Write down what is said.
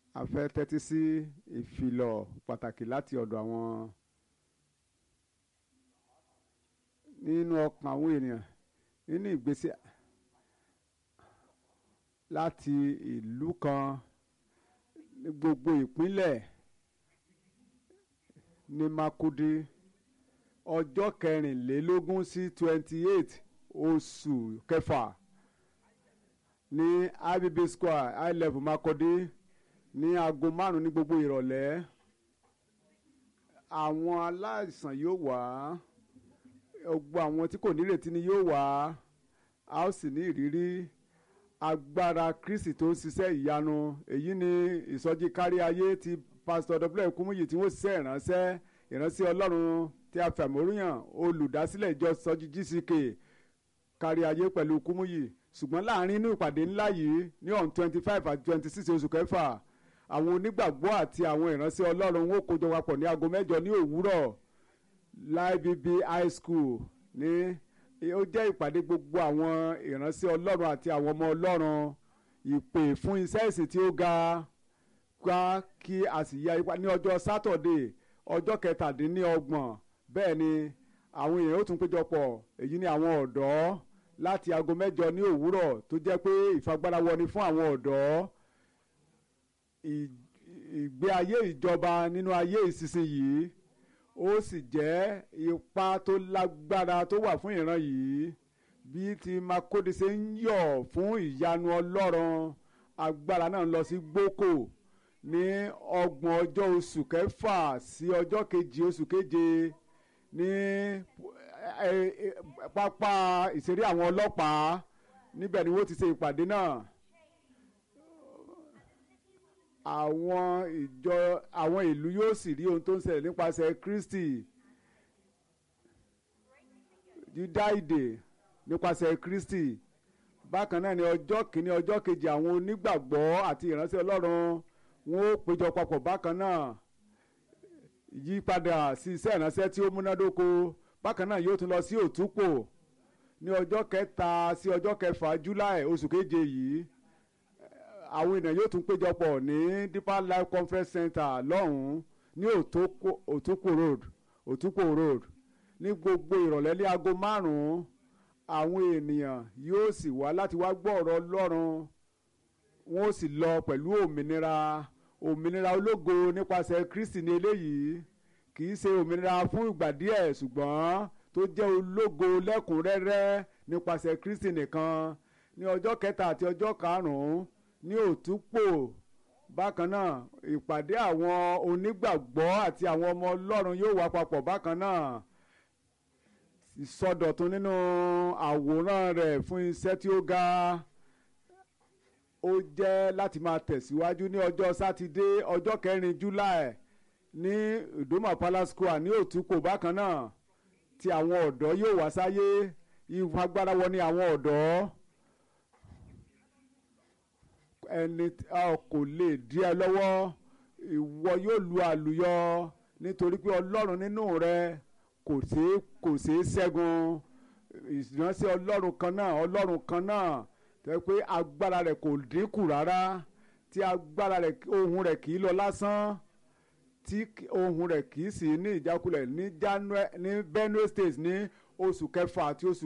a fẹ́ tẹ́tí sí ìfilọ̀ pàtàkì láti ọ̀dọ̀ àwọn nínú ọkàn àwọn ènìyàn nínú ìgbésí láti ìlú kan ní gbogbo ìpínlẹ̀ ní Makurdi ọjọ́ kẹrìnlélógún sí twenty eight oṣù kẹfà ní ibb square high level Makurdi ní aago márùn ní gbogbo ìrọ̀lẹ́ àwọn aláìsàn yóò wá gbogbo àwọn tí kò nírètí ni yóò wá a ó sì ní ìrírí agbára Kristi tó ń ṣiṣẹ́ ìyanu èyí ni ìsọjí kárí ayé ti pásítọ̀ w kúmúyì tí wọ́n ṣiṣẹ́ ìránṣẹ́ ìránṣẹ́ Ọlọ́run tí a fẹ̀mọ́rúyàn olùdásílẹ̀ ìjọ sọjí GCK kárí ayé pẹ̀lú kúmúyì ṣùgbọ́n láàrin inú ìpàdé ńlá yìí ní on twenty five àti twenty six oṣù kẹfà àwọn onígbàgbọ́ àti àwọn ìránṣẹ́ Ọlọ́run wọn kó jọ papọ̀ ní aago mẹ́jọ ní òwúrọ̀ LIBB high school ní ó jẹ́ ìpàdé gbogbo àwọn ìránṣẹ́ Ọlọ́run àti àwọn ọmọ Ọlọ́run ìpè fún iṣẹ́ ìsìn tí ó ga ká kí a sì ya ipa ní ọjọ́ sátọ̀dé ọjọ́ kẹtàdínlọ́gbọ̀n bẹ́ẹ̀ ni àwọn èèyàn ó tún péjọpọ̀ èyí ni àwọn ọ̀dọ́ láti aago mẹ́jọ ní òwúrọ̀ tó jẹ́ pé ìfagbára wọni fún àwọn ọ̀dọ́ ìgbé ayé ìjọba nínú ayé ìsinsìnyí ó sì jẹ́ ipa tó lágbára tó wà fún ìran yìí bí ti Makurdi ṣe ń yọ̀ fún ìyanu Ọlọ́run agbára náà ń lọ sí gboko ní ọgbọ̀n ọjọ́ oṣù kẹfà sí ọjọ́ kejì oṣù keje ní pápá ìṣeré àwọn ọlọ́pàá níbẹ̀ ni wọ́n ti ṣe ìpàdé náà àwọn ìjọ àwọn ìlú yóò sì rí ohun tó ń ṣẹlẹ̀ nípasẹ̀ Kristi dídá ìdè nípasẹ̀ Kristi bákan náà ni ọjọ́ kìíní ọjọ́ kejì àwọn onígbàgbọ́ àti ìránṣẹ́ Ọlọ́run wọn ó péjọ papọ̀ bákan náà yípadà sí iṣẹ́ ìránṣẹ́ tí ó múnádóko bákan náà yóò tún lọ sí òtúpò ní ọjọ́ kẹta sí ọjọ́ kẹfà July oṣù keje yìí àwọn ènìyàn yóò tún péjọpọ̀ ní Deeper Life Conference Center lọ́hùn-ún ní òtúpò road òtúpò road ní gbogbo ìrọ̀lẹ́ ní aago márùn-ún àwọn ènìyàn yóò sì wá láti wá gbọ́ ọ̀rọ̀ Ọlọ́run wọn ó sì lọ pẹ̀lú òmìnira òmìnira ológo nípasẹ̀ Kristi ní eléyìí kì í ṣe òmìnira fún ìgbà díẹ̀ ṣùgbọ́n tó jẹ́ ológo lẹ́kùnrẹ́rẹ́ nípasẹ̀ Kristi nìkan ní ọjọ́ kẹta àti ọjọ́ karùn-ún ní òtúpò bákan náà ìpàdé àwọn onígbàgbọ́ àti àwọn ọmọ Ọlọ́run yóò wá papọ̀ bákan náà ìsọdọ̀tun nínú àwòrán rẹ̀ fún iṣẹ́ tí ó ga ó jẹ́ láti máa tẹ̀síwájú ní ọjọ́ sátidé ọjọ́ kẹrin July ní Ìdòmà Palace Square ní Òtúkò bákan náà tí àwọn ọ̀dọ́ yóò wá sáyé ìfagbára wọ ní àwọn ọ̀dọ́ ẹni kò lè dí ẹ lọ́wọ́ ìwọ yóò lu àlùyọ nítorí pé Ọlọ́run nínú rẹ kò ṣeé kò ṣeé ṣẹ́gun ìránṣẹ́ Ọlọ́run kan náà Ọlọ́run kan náà tẹ́ pé agbára rẹ̀ kò dínkù rárá tí agbára rẹ̀ ohun rẹ̀ kì í lọ lásán tí ohun rẹ̀ kì í sì ní ìjákulẹ̀ ní Benue State ní oṣù kẹfà àti oṣù